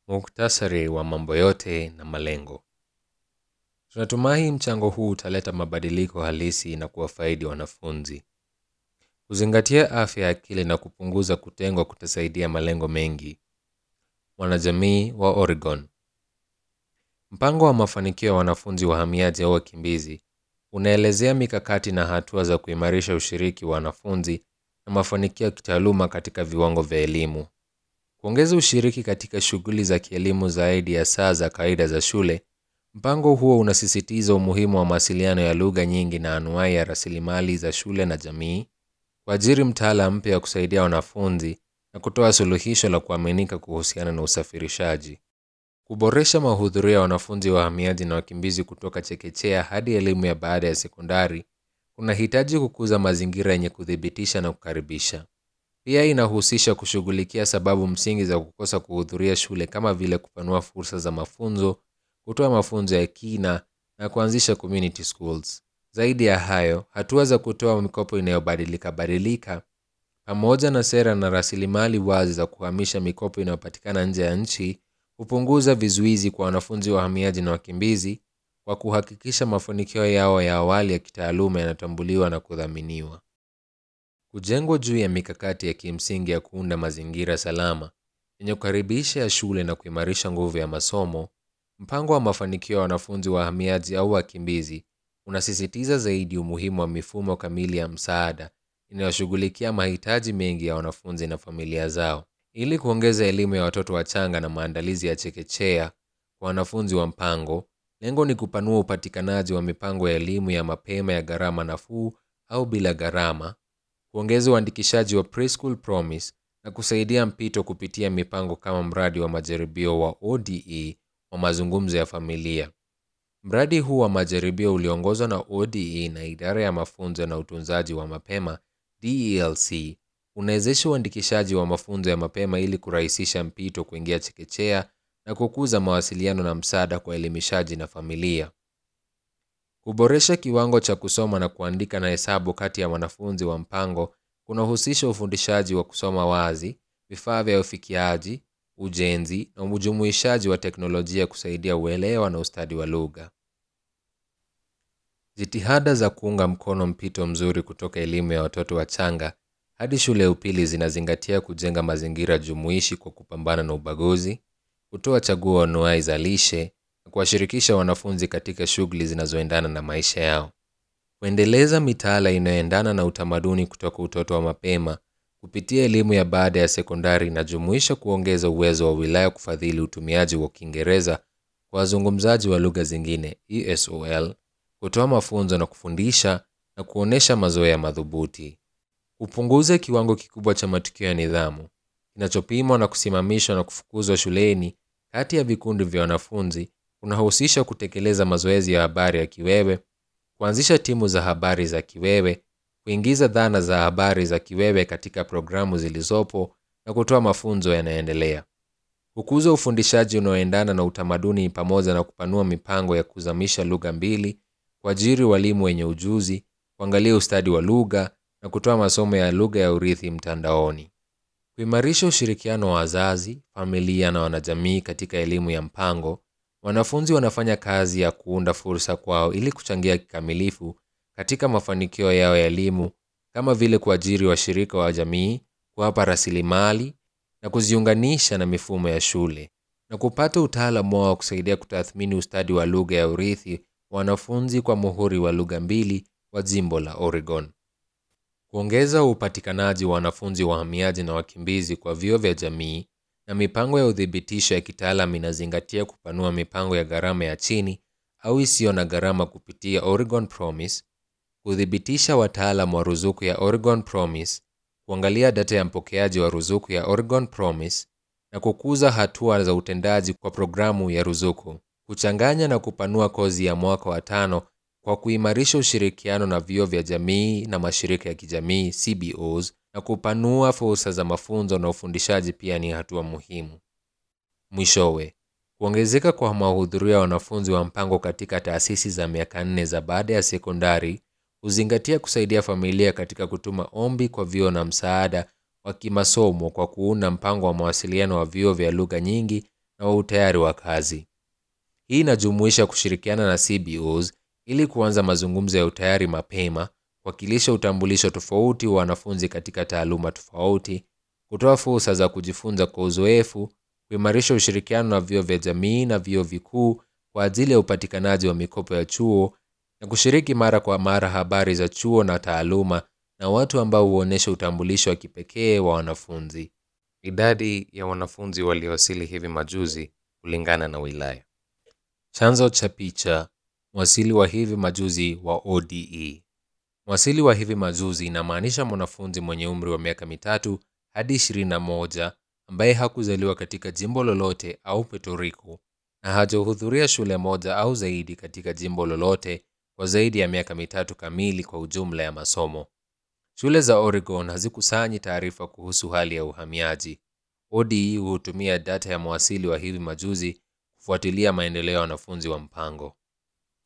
Muktasari wa mambo yote na malengo. Tunatumai mchango huu utaleta mabadiliko halisi na kuwafaidi wanafunzi. Kuzingatia afya ya akili na kupunguza kutengwa kutasaidia malengo mengi. Wanajamii wa Oregon. Mpango wa mafanikio ya wanafunzi wahamiaji au wakimbizi unaelezea mikakati na hatua za kuimarisha ushiriki wa wanafunzi na mafanikio ya kitaaluma katika viwango vya elimu. Kuongeza ushiriki katika shughuli za kielimu zaidi ya saa za kawaida za shule. Mpango huo unasisitiza umuhimu wa mawasiliano ya lugha nyingi na anuai ya rasilimali za shule na jamii, kuajiri mtaala mpya wa kusaidia wanafunzi na kutoa suluhisho la kuaminika kuhusiana na usafirishaji. Kuboresha mahudhurio ya wanafunzi wahamiaji na wakimbizi kutoka chekechea hadi elimu ya baada ya sekondari kunahitaji kukuza mazingira yenye kuthibitisha na kukaribisha. Pia inahusisha kushughulikia sababu msingi za kukosa kuhudhuria shule kama vile kupanua fursa za mafunzo, kutoa mafunzo ya kina na kuanzisha community schools. Zaidi ya hayo, hatua za kutoa mikopo inayobadilika badilika pamoja na sera na rasilimali wazi za kuhamisha mikopo inayopatikana nje ya nchi hupunguza vizuizi kwa wanafunzi wahamiaji na wakimbizi kwa kuhakikisha mafanikio yao ya awali ya kitaaluma yanatambuliwa na kudhaminiwa. Kujengwa juu ya mikakati ya kimsingi ya kuunda mazingira salama yenye kukaribisha ya shule na kuimarisha nguvu ya masomo. Mpango wa mafanikio ya wanafunzi wahamiaji au wakimbizi unasisitiza zaidi umuhimu wa mifumo kamili ya msaada inayoshughulikia mahitaji mengi ya wanafunzi na familia zao. Ili kuongeza elimu ya watoto wachanga na maandalizi ya chekechea kwa wanafunzi wa mpango, lengo ni kupanua upatikanaji wa mipango ya elimu ya mapema ya gharama nafuu au bila gharama, kuongeza uandikishaji wa Preschool Promise na kusaidia mpito kupitia mipango kama mradi wa majaribio wa ODE wa mazungumzo ya familia. Mradi huu wa majaribio uliongozwa na ODE na idara ya mafunzo na utunzaji wa mapema DELC unawezesha uandikishaji wa mafunzo ya mapema ili kurahisisha mpito kuingia chekechea na kukuza mawasiliano na msaada kwa elimishaji na familia. Kuboresha kiwango cha kusoma na kuandika na hesabu kati ya wanafunzi wa mpango kunahusisha ufundishaji wa kusoma wazi, vifaa vya ufikiaji, ujenzi na ujumuishaji wa teknolojia kusaidia uelewa na ustadi wa lugha. Jitihada za kuunga mkono mpito mzuri kutoka elimu ya watoto wachanga hadi shule ya upili zinazingatia kujenga mazingira jumuishi kwa kupambana na ubaguzi, kutoa chaguo anuai za lishe na kuwashirikisha wanafunzi katika shughuli zinazoendana na maisha yao. Kuendeleza mitaala inayoendana na utamaduni kutoka utoto wa mapema kupitia elimu ya baada ya sekondari inajumuisha kuongeza uwezo wa wilaya kufadhili utumiaji wa Kiingereza kwa wazungumzaji wa lugha zingine ESOL, kutoa mafunzo na kufundisha na kuonesha mazoea madhubuti. Kupunguza kiwango kikubwa cha matukio ya nidhamu kinachopimwa na kusimamishwa na kufukuzwa shuleni kati ya vikundi vya wanafunzi kunahusisha kutekeleza mazoezi ya habari ya kiwewe, kuanzisha timu za habari za kiwewe, kuingiza dhana za habari za kiwewe katika programu zilizopo na kutoa mafunzo yanayoendelea. Kukuza ufundishaji unaoendana na utamaduni pamoja na kupanua mipango ya kuzamisha lugha mbili, kuajiri walimu wenye ujuzi, kuangalia ustadi wa lugha na kutoa masomo ya lugha ya urithi mtandaoni. Kuimarisha ushirikiano wa wazazi, familia na wanajamii katika elimu ya mpango. Wanafunzi wanafanya kazi ya kuunda fursa kwao ili kuchangia kikamilifu katika mafanikio yao ya elimu kama vile kuajiri washirika wa jamii, kuwapa rasilimali na kuziunganisha na mifumo ya shule na kupata utaalamu wao wa kusaidia kutathmini ustadi wa lugha ya urithi wa wanafunzi kwa muhuri wa lugha mbili wa jimbo la Oregon. Kuongeza upatikanaji wa wanafunzi wahamiaji na wakimbizi kwa vyuo vya jamii na mipango ya uthibitisho ya kitaalam inazingatia kupanua mipango ya gharama ya chini au isiyo na gharama kupitia Oregon Promise, kuthibitisha wataalam wa ruzuku ya Oregon Promise, kuangalia data ya mpokeaji wa ruzuku ya Oregon Promise na kukuza hatua za utendaji kwa programu ya ruzuku, kuchanganya na kupanua kozi ya mwaka wa tano kwa kuimarisha ushirikiano na vyuo vya jamii na mashirika ya kijamii CBOs na kupanua fursa za mafunzo na ufundishaji pia ni hatua muhimu. Mwishowe, kuongezeka kwa mahudhurio ya wanafunzi wa mpango katika taasisi za miaka nne za baada ya sekondari huzingatia kusaidia familia katika kutuma ombi kwa vyuo na msaada wa kimasomo kwa kuunda mpango wa mawasiliano wa vyuo vya lugha nyingi na wa utayari wa kazi. Hii inajumuisha kushirikiana na CBOs ili kuanza mazungumzo ya utayari mapema, kuwakilisha utambulisho tofauti wa wanafunzi katika taaluma tofauti, kutoa fursa za kujifunza kwa uzoefu, kuimarisha ushirikiano na vyuo vya jamii na vyuo vikuu kwa ajili ya upatikanaji wa mikopo ya chuo na kushiriki mara kwa mara habari za chuo na taaluma na watu ambao huonyesha utambulisho wa kipekee wa wanafunzi. Idadi ya wanafunzi waliowasili hivi majuzi kulingana na wilaya. Chanzo cha picha: mwasili wa hivi majuzi wa ODE. Mwasili wa hivi majuzi inamaanisha mwanafunzi mwenye umri wa miaka mitatu hadi 21 ambaye hakuzaliwa katika jimbo lolote au Puerto Rico na hajahudhuria shule moja au zaidi katika jimbo lolote kwa zaidi ya miaka mitatu kamili kwa ujumla ya masomo. Shule za Oregon hazikusanyi taarifa kuhusu hali ya uhamiaji. ODE hutumia data ya mwasili wa hivi majuzi kufuatilia maendeleo ya wanafunzi wa mpango.